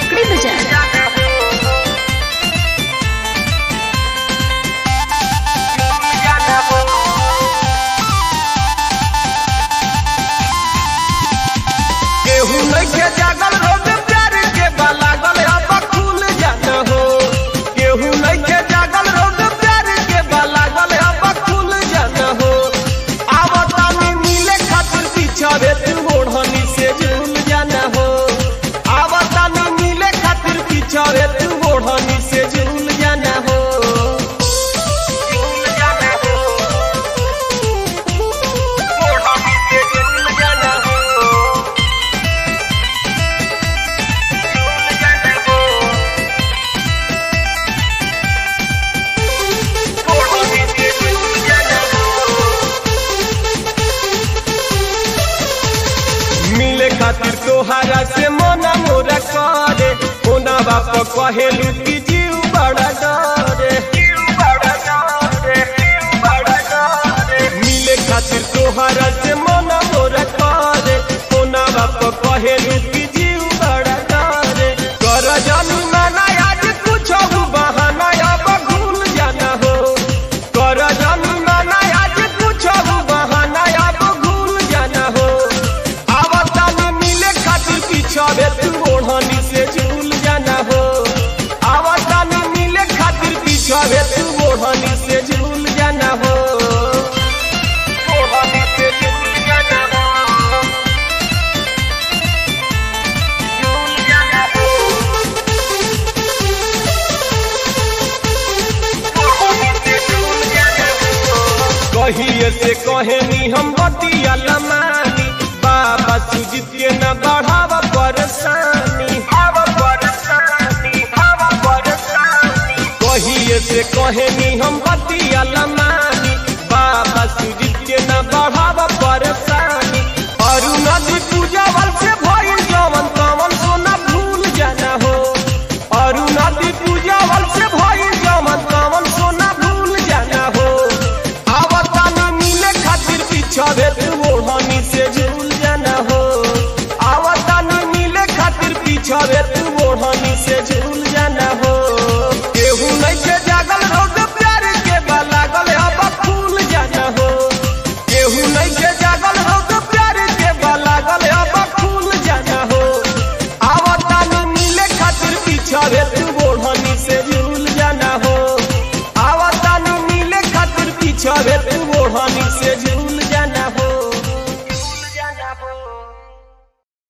पकड़ी बाजार केहू नइखे जागल रोज प्यार के बालागल अब खुल जात हो केहू नइखे जागल रोज प्यार के बालागल अब खुल जात हो आवतानी मिले खातिर पिछड़े तू ओढ़नी से झूल जाना हो आवतानी मिले खातिर पिछड़े तू ओढ़नी से झूल जाना हो झूल जाना हो ओढ़नी से झूल जाना हो मिले खातिर तोहारा से मना मोरा करे होना बाप कहेलू कि जीव बड़ा डरे मिले खातिर तोहारा से मना मोरा करे होना बाप कहेलू कि जीव बड़ा डरे कर जानू नाना आज कुछ बहाना अब भूल जाना हो कर जानू नाना आज कुछ बहाना अब भूल जाना हो आवतानी मिले खातिर पिछड़े तू ओढ़नी से झूल जाना हो आवतानी मिले खातिर पिछड़े तू ओढ़नी से झूल जाना हो ओढ़नी से झूल जाना हो झूल जाना हो ओढ़नी से झूल जाना हो कहिए से कहेनी हम बतिया लमानी बाबा सुजीत के न बढ़ावा परेशानी हवा परेशानी हवा परेशानी कहिए से कहेनी हम बतिया लमानी बाबा सुजीत के न बढ़ावा परेशानी और नदी पूजावल से भइल जवन तवन सोना भूल जाना हो और नदी पूजावल से भइल जवन तवन सोना भूल जाना हो आवतानी मिले खातिर पिछड़े तू ओढ़नी से झूल जाना हो आवतानी मिले खातिर पिछड़े तू ओढ़नी से झूल जाना हो केहू नइखे जागल रोग प्यार के बालागल अब फूल जाना हो केहू नइखे जागल रोग प्यार के बालागल अब फूल जाना हो आवतानी मिले खातिर पिछड़े तू ओढ़नी से झूल जाना हो आवतानी मिले खातिर पिछड़े तू ओढ़नी से